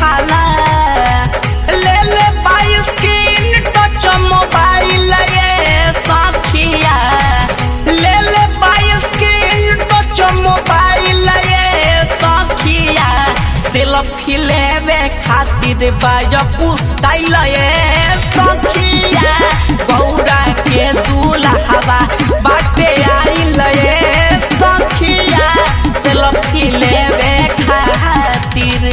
हाला ले ले बाई स्क्रीन टच मोबाइल ये सखिया ले ले बाई स्क्रीन टच मोबाइल ये सखिया सेल्फी लेवे खातिर बाजपू ताइल ये सखिया गौरा के दूल्हा बाटे आइल ये सखिया सेल्फी लेवे खातिर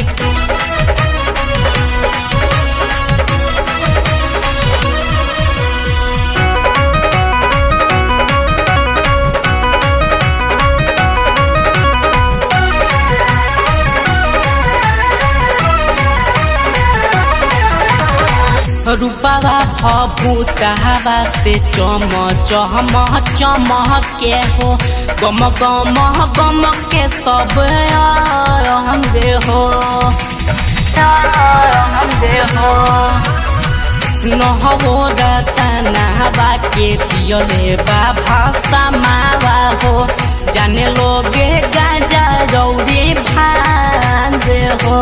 रूपवा भूतावा से चम चम चमके हो गम गम गम के सब अंगे हो अंगे हो নহবো रतनावा के पियले बा भाषा मावा हो जाने लोगे गाजा रौरी भांग हो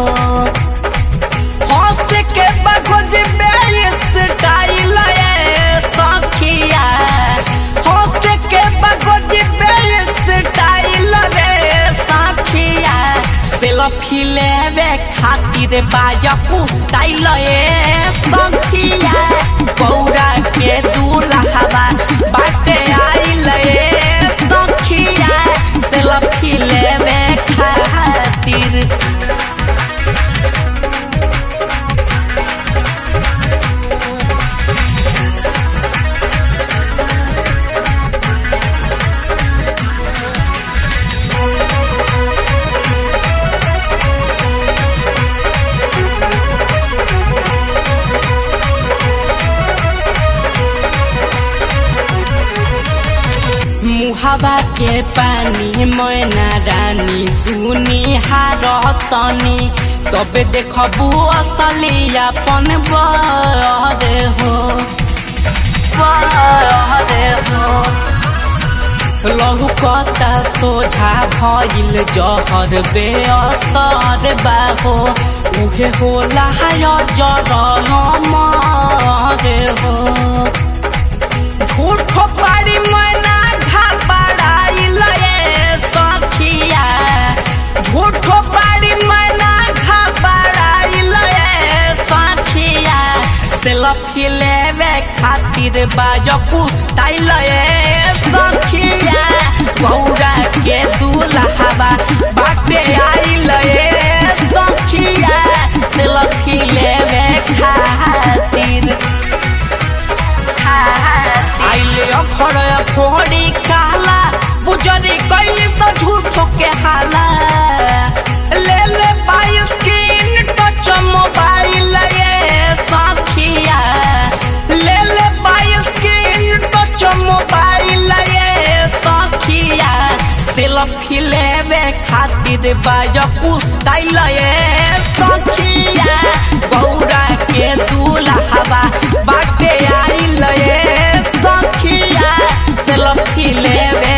हंस के बखोज बेइस स्टाइल ये सखिया हंस के बखोज बेइस स्टाइल रे सखिया सेल्फी लेवे खातिर बाजपू ताइल ये सखिया गौरा के दूल्हा बाटे आइल ये सखिया सेल्फी लेवे खातिर मुहावा के पानी मैना रानी सुनी हारतनी तबे देखबू असली अपन बरे हो बरे हो लहू कता सोझा भइल जहर बेअसर बाहो उहे होला जर मरे हो झूठ पारी मैना घबराइल ये सखिया झूठ पारी मैना घबराइल ये सखिया सेल्फी लेवे खातिर बाजपू ताइल ये सखिया गौरा के दूल्हा बाटे आइल ये सखिया सेल्फी लेवे खातिर आइले अखड़ फोड़ी काला बुजरी कैली तो झूठो के हाला ले ले पाई स्क्रीन टच मोबाइल ये सखिया ले ले पाई स्क्रीन टच मोबाइल ये सखिया सेल्फी लेवे खातिर बाजपू ताइल ये सखिया गौरा के दूल्हा बाटे आइल ये सखिया सेल्फी लेवे